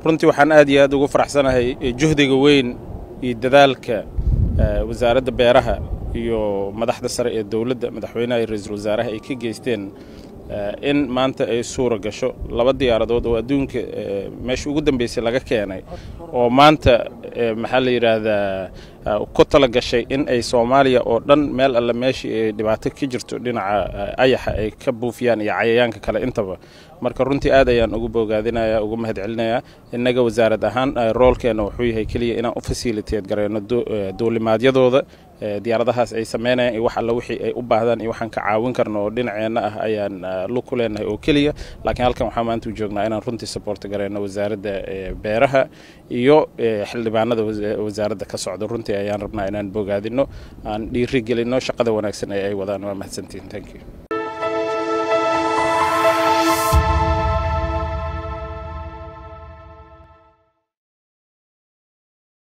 runtii waxaan aad iyo aad ugu faraxsanahay juhdiga weyn iyo dadaalka wasaaradda beeraha iyo madaxda sare ee dowladda madaxweynaha iyo ra-iisul wasaaraha ay ka geysteen in maanta ay suura gasho laba diyaaradood oo adduunka meesha ugu dambeysay laga keenay oo maanta maxaa la yidhaahdaa ku tala gashay in ay soomaaliya oo dhan meel alle meeshii ay dhibaato ka jirto dhinaca ayaxa ay ka buufiyaan iyo cayayaanka kale intaba marka runtii aad ayaan ugu bogaadinaya ugu mahad celinayaa innaga wasaarad ahaan roolkeena wuxuu yahay keliya inaan u fasiliteed gareyno duulimaadyadooda diyaaradahaas ay sameynayaan iyo wax alle wixii ay u baahdaan iyo waxaan ka caawin karno oo dhinaceenna ah ayaan lug ku leenahay oo keliya laakiin halkan waxaa maanta u joognaa inaan runtii saboorta gareyno wasaaradda beeraha iyo xildhibaanada wasaaradda ka socda runtii ayaan rabnaa inaan bogaadino aan dhiiri gelino shaqada wanaagsan ee ay wadaan waa mahadsantihin thank you